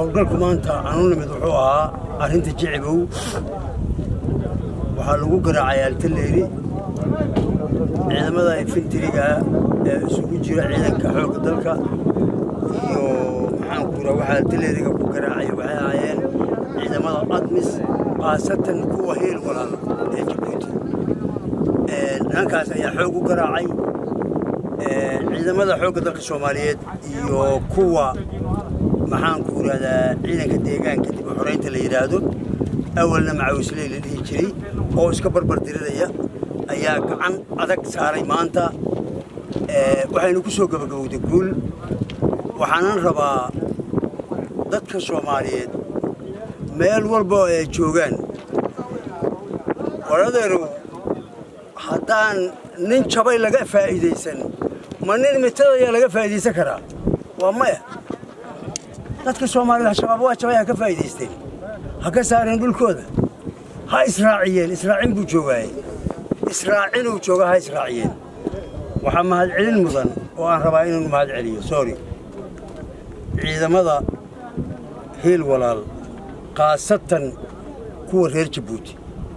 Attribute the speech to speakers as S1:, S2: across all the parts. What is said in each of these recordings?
S1: howlgalku maanta aanu nimid wuxuu ahaa arrinta jicibow waxaa lagu garaacay altaleeri ciidamada infantariga ee isugu jira ciidanka xoogga dalka iyo maxaanku raa waxaa altaleeriga ku garaacay waxay ahaayeen ciidamada admis khaasatan kuwa heel walaal ee jabuuti nimankaas ayaa xoog u garaacay ciidamada xoogga dalka soomaaliyeed iyo kuwa maxaanku irahdaa ciidanka deegaanka dib u xoraynta la yidhaahdo awalna macawisley la dhihi jiray oo iska barbar diriraya ayaa gacan adag saaray maanta waxaynu ku soo gabagabowday guul waxaanan rabaa dadka soomaaliyeed meel walba oo ay joogaan waradeerow haddaan nin jabay laga faa'iidaysan ma nin mitadayaa laga faa'iidaysan karaa waa maya dadka soomaaliyed shabaab waa jabay ha ka faa'iidaysteen ha ka saareen dhulkooda ha israaciyeen israacin buu joogaaye israacinuu jooga ha israaciyeen waxaa mahadcelin mudan oo aan rabaa inuu mahad celiyo sorry ciidamada hiil walaal khaasatan kuwa reer jabuuti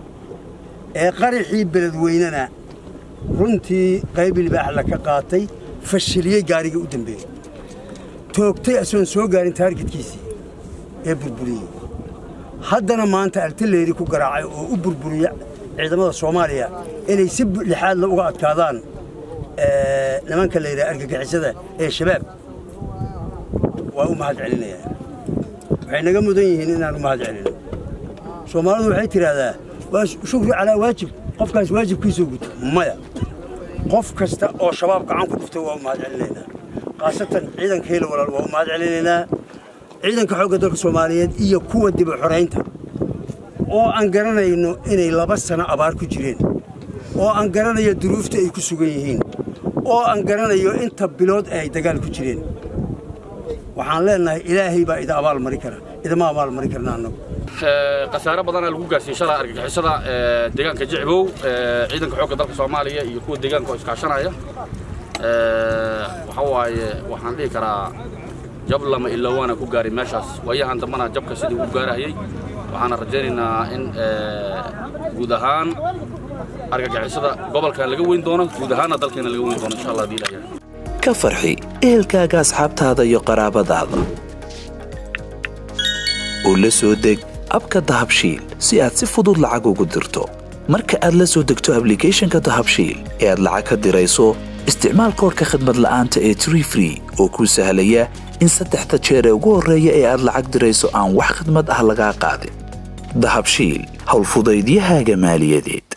S1: ee qaraxii beledweynena runtii qaybi libaaxla ka qaatay fashiliyey gaarigii u dambeeyey toogtay asoon soo gaarin taargetkiisii ee burburiyey haddana maanta altaleeri ku garaacay oo u burburiya ciidamada soomaaliya inay si lixaadla uga adkaadaan nimanka la yidhaha argagixisada ee shabaab waa u mahad celinayaa waxay naga mudan yihiin inaan u mahad celino soomaalidu waxay tidhaahdaa waa shukri calaa waajib qofkaas waajibkiisuu guto maya qof kasta oo shabaab gacan ku dhuftay waa u mahad celinaynaa khaasatan ciidanka helo walaal waa u mahad celinaynaa ciidanka xoogga dalka soomaaliyeed iyo kuwa dib u xoraynta oo aan garanayno inay laba sano abaar ku jireen oo aan garanayo duruufta ay ku sugan yihiin oo aan garanayo inta bilood ay dagaal ku jireen waxaan leenahay ilaahay baa ida abaal mari kara idama abaal mari karna annagu
S2: khasaare badanaa lagu gaarsiiyey shalay argagixisada deegaanka jicbow ciidanka xoogga dalka soomaaliya iyo kuwa deegaanka oo iskaashanaya waxa waaye waxaan dhihi karaa jab lama iloowaana ku gaaray meeshaas waayahan dambana jabka sidii ugu gaarahayey waxaana rajaynaynaa in guud ahaan argagixisada gobolkan laga weyn doono guud ahaanna dalkeena laga weyn doono insha allah hadii ilaah
S3: ka farxi ehelkaaga asxaabtaada iyo qaraabadaada oo la soo deg abka dahabshiil si aad si fudud lacag ugu dirto marka aad la soo degto ablicathonka dahabshiil ee aad lacag ka dirayso isticmaal koorka khadmad la'aanta ee tree free oo kuu sahlaya in saddexda jeer ee ugu horreeya ee aad lacag dirayso aan wax khidmad ah lagaa qaadin dahabshiil howlfudaydiyahaaga maaliyadeed